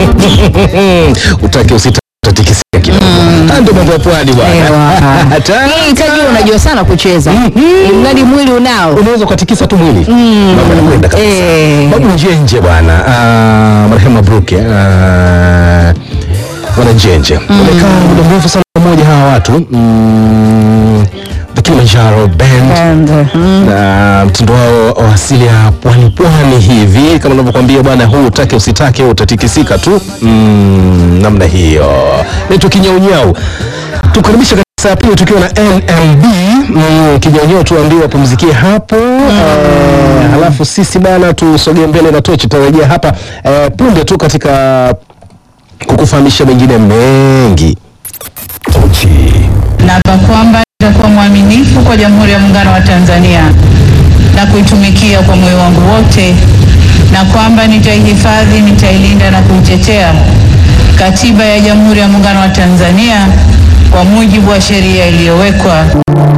utake usitake utatikisika kidogo. Haya ndio mambo ya pwani bwana. Ewa. Hatari. Hii hitaji unajua sana kucheza Ili mradi mwili unao unaweza ukatikisa tu mwili mambo yanakwenda kabisa Eh. babu nje nje bwana Ah, marehemu Mabruki ah, bwana njenje wamekaa muda mrefu sana pamoja hawa watu mm, the Kilimanjaro band And, mm, na mtindo wao wa asili ya pwani pwani hivi kama unavyokwambia bwana huu utake usitake utatikisika tu mm, namna hiyo naitwa kinyaunyau tukaribisha katika saa ya pili tukiwa na NMB mm, kinyaunyau tuambiwe wapumzikie hapo eh, halafu sisi bana tusogee mbele na tochi tutarejea hapa eh, punde tu katika kukufahamisha mengine mengi tochi Naapa kwamba nitakuwa mwaminifu kwa Jamhuri ya Muungano wa Tanzania na kuitumikia kwa moyo wangu wote, na kwamba nitaihifadhi, nitailinda na kuitetea Katiba ya Jamhuri ya Muungano wa Tanzania kwa mujibu wa sheria iliyowekwa.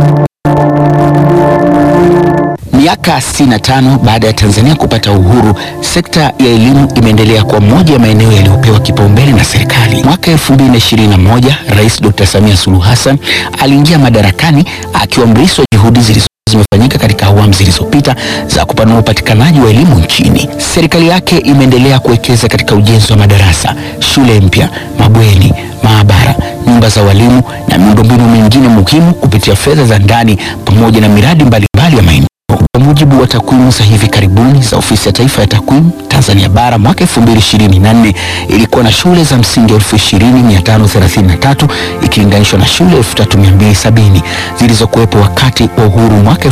Miaka 65 baada ya Tanzania kupata uhuru, sekta ya elimu imeendelea kuwa moja ya maeneo yaliyopewa kipaumbele na serikali. Mwaka 2021, Rais Dr. Samia Suluhu Hassan aliingia madarakani akiwa mrisi wa juhudi zilizo zimefanyika katika awamu zilizopita za kupanua upatikanaji wa elimu nchini. Serikali yake imeendelea kuwekeza katika ujenzi wa madarasa, shule mpya, mabweni, maabara, nyumba za walimu na miundombinu mingine muhimu kupitia fedha za ndani pamoja na miradi mbalimbali ya maendeleo. Kwa mujibu wa takwimu za hivi karibuni za Ofisi ya Taifa ya Takwimu, Tanzania Bara mwaka 2024 ilikuwa na shule za msingi 20533 ikilinganishwa na shule 3270 zilizokuwepo wakati wa uhuru mwaka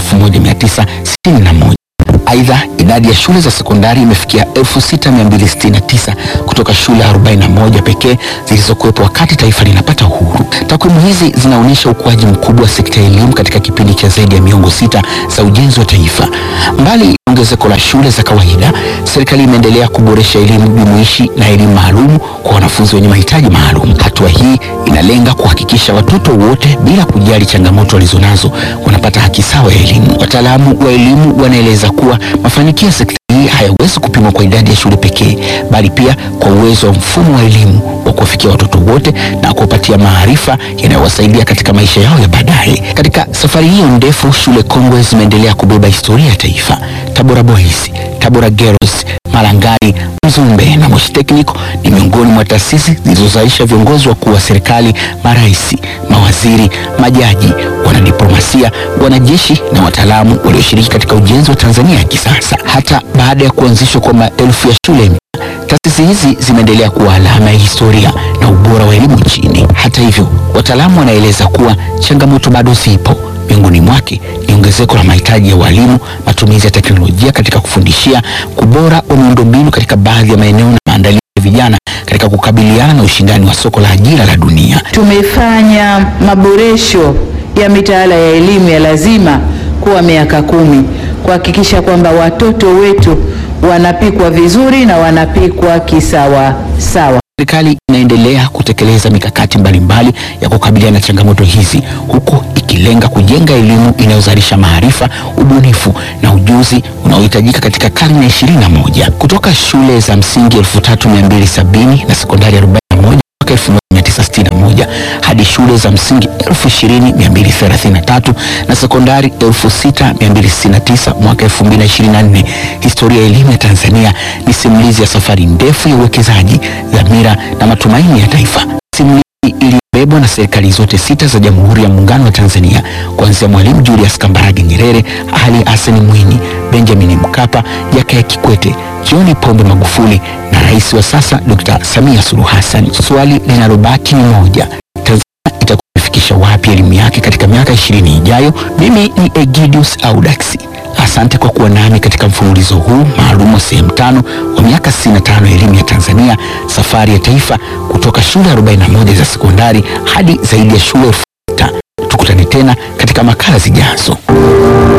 1961. Aidha, idadi ya shule za sekondari imefikia 6269 kutoka shule 41 pekee zilizokuwepo wakati taifa linapata uhuru. Takwimu hizi zinaonyesha ukuaji mkubwa wa sekta ya elimu katika kipindi cha zaidi ya miongo sita za ujenzi wa taifa. Mbali na ongezeko la shule za kawaida, serikali imeendelea kuboresha elimu jumuishi na elimu maalum kwa wanafunzi wenye mahitaji maalum. Hatua hii inalenga kuhakikisha watoto wote bila kujali changamoto walizonazo wanapata haki sawa ya elimu. Wataalamu wa elimu wanaeleza kuwa mafanikio ya sekta hii hayawezi kupimwa kwa idadi ya shule pekee, bali pia kwa uwezo wa mfumo wa elimu wa kuwafikia watoto wote na kuwapatia maarifa yanayowasaidia katika maisha yao ya baadaye. Katika safari hiyo ndefu, shule kongwe zimeendelea kubeba historia ya taifa. Tabora Boys, Tabora Girls, Malangari, Mzumbe na Moshi Technical ni miongoni mwa taasisi zilizozalisha viongozi wakuu wa serikali, marais, mawaziri, majaji, wanadiplomasia, wanajeshi na wataalamu walioshiriki katika ujenzi wa Tanzania ya kisasa. Hata baada ya kuanzishwa kwa maelfu ya shule mpya, taasisi hizi zimeendelea kuwa alama ya historia na ubora wa elimu nchini. Hata hivyo, wataalamu wanaeleza kuwa changamoto bado zipo. Miongoni mwake ni ongezeko la mahitaji ya walimu, matumizi ya teknolojia katika kufundishia, kubora wa miundombinu katika baadhi ya maeneo na maandalizi ya vijana katika kukabiliana na ushindani wa soko la ajira la dunia. Tumefanya maboresho ya mitaala ya elimu ya lazima kuwa miaka kumi kuhakikisha kwamba watoto wetu wanapikwa vizuri na wanapikwa kisawa sawa. Serikali inaendelea kutekeleza mikakati mbalimbali ya kukabiliana na changamoto hizi huku ikilenga kujenga elimu inayozalisha maarifa, ubunifu na ujuzi unaohitajika katika karne ya ishirini na moja. Kutoka shule za msingi 3270 na sekondari 41 mwaka 1961 hadi shule za msingi 20233 na sekondari 6269 mwaka 2024. Historia ya elimu ya Tanzania ni simulizi ya safari ndefu ya uwekezaji, dhamira na matumaini ya taifa. Simulizi iliyobebwa na serikali zote sita za Jamhuri ya Muungano wa Tanzania kuanzia Mwalimu Julius Kambarage Nyerere, Ali Hassan Mwinyi, Benjamin Mkapa, Jakaya Kikwete, John Pombe Magufuli na rais wa sasa Dr. Samia Suluhu Hassan. Swali linalobaki ni moja, Tanzania itakuwa imefikisha wapi elimu yake katika miaka ishirini ijayo? Mimi ni Egidius Audax. Asante kwa kuwa nami katika mfululizo huu maalum wa sehemu tano wa miaka 65 ya elimu ya Tanzania, safari ya taifa kutoka shule 41 za sekondari hadi zaidi ya shule elfu sita. Tukutane tena katika makala zijazo.